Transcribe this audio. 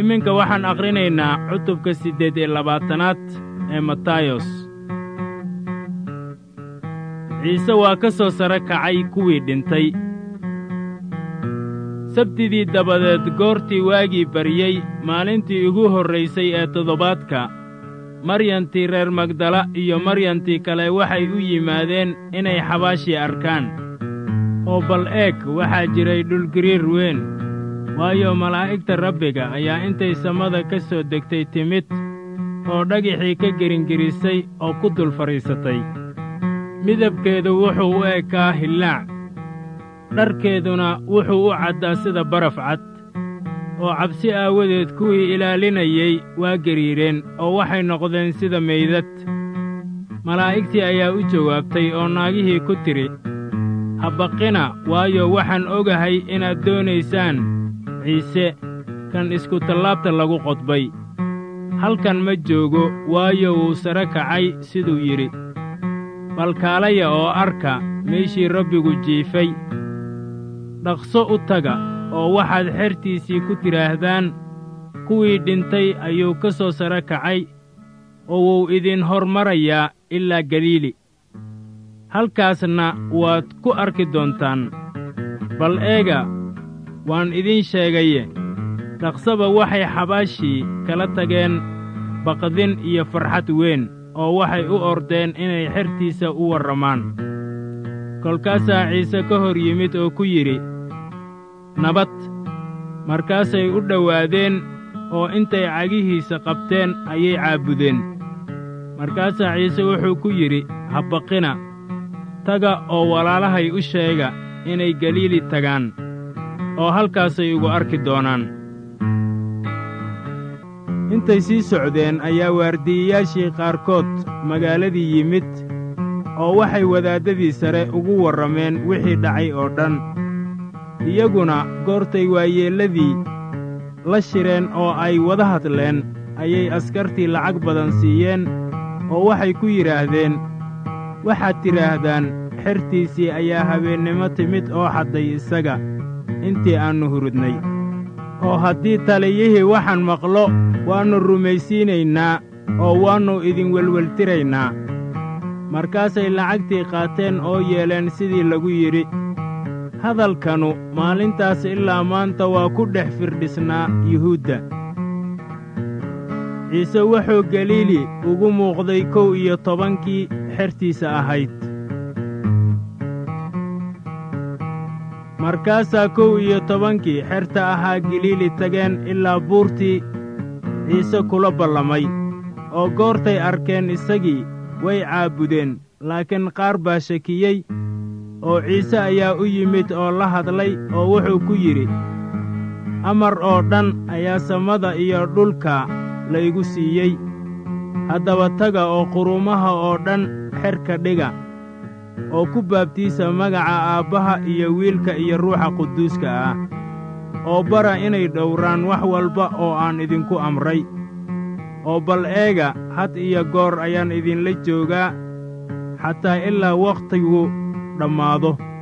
iminka waxaan akhrinaynaa cutubka siddeed iyo labaatanaad ee matayos ciise waa ka soo sare kacay kuwii dhintay sabtidii dabadeed goortii waagii baryey maalintii ugu horraysay ee toddobaadka maryantii reer magdala iyo maryantii kale waxay u yimaadeen inay xabaashii arkaan oo bal eeg waxaa jiray dhulgiriir weyn waayo malaa'igta rabbiga ayaa intay samada ka soo degtay timid oo dhagixii ka geringerisay oo ku dul fadhiisatay midabkeedu wuxuu u ekaa hillaac dharkeeduna wuxuu u caddaa sida baraf cad oo cabsi aawadeed kuwii ilaalinayey waa gariireen oo waxay noqdeen sida meydad malaa'igtii ayaa u jawaabtay oo naagihii ku tidhi ha baqina waayo waxaan ogahay inaad doonaysaan ciise kan iskutallaabta lagu qodbay halkan ma joogo waayo wuu sare kacay siduu yidhi balkaalaya oo arka meeshii rabbigu jiifay dhaqso u taga oo waxaad xertiisii ku tidhaahdaan kuwii dhintay ayuu ka soo sare kacay oo wuu idin hormarayaa ilaa galiili halkaasna waad ku arki doontaan bal eega waan idiin sheegaye dhaqsaba waxay xabaashii kala tageen baqdin iyo farxad weyn oo waxay u ordeen inay xertiisa u warramaan kolkaasaa ciise ka hor yimid oo ku yidhi nabad markaasay u dhowaadeen oo intay cagihiisa qabteen ayay caabudeen markaasaa ciise wuxuu ku yidhi ha baqina taga oo walaalahay u sheega inay galiili tagaan oo halkaasay igu arki doonaan intay sii socdeen ayaa waardiyayaashii qaarkood magaaladii yimid oo waxay wadaaddadii sare ugu warrameen wixii dhacay oo dhan iyaguna goortay waayeelladii la shireen oo ay wada hadleen ayay askartii lacag badan siiyeen oo waxay ku yidhaahdeen waxaad tidhaahdaan xertiisii ayaa habeennimo timid oo xadday isaga intii aannu hurudnay oo haddii taliyihii waxaan maqlo waannu rumaysiinaynaa oo waannu idin welweltiraynaa markaasay lacagtii qaateen oo yeeleen sidii lagu yidhi hadalkanu maalintaas ilaa maanta waa ku dhex firdhisnaa yuhuudda ciise wuxuu galiili ugu muuqday kow iyo tobankii xertiisa ahayd markaasaa kow iyo tobankii xerta ahaa galiili tageen ilaa buurtii ciise kula ballamay oo goortay arkeen isagii way caabudeen laakiin qaar baa shakiyey oo ciise ayaa u yimid oo la hadlay oo wuxuu ku yidhi amar oo dhan ayaa samada iyo dhulka laygu siiyey haddaba taga oo quruumaha oo dhan xerka dhiga oo ku baabtiisa magaca aabbaha iyo wiilka iyo ruuxa quduuska ah oo bara inay dhowraan wax walba oo aan idinku amray oo bal eega had iyo goor ayaan idinla joogaa xataa ilaa wakhtigu dhammaado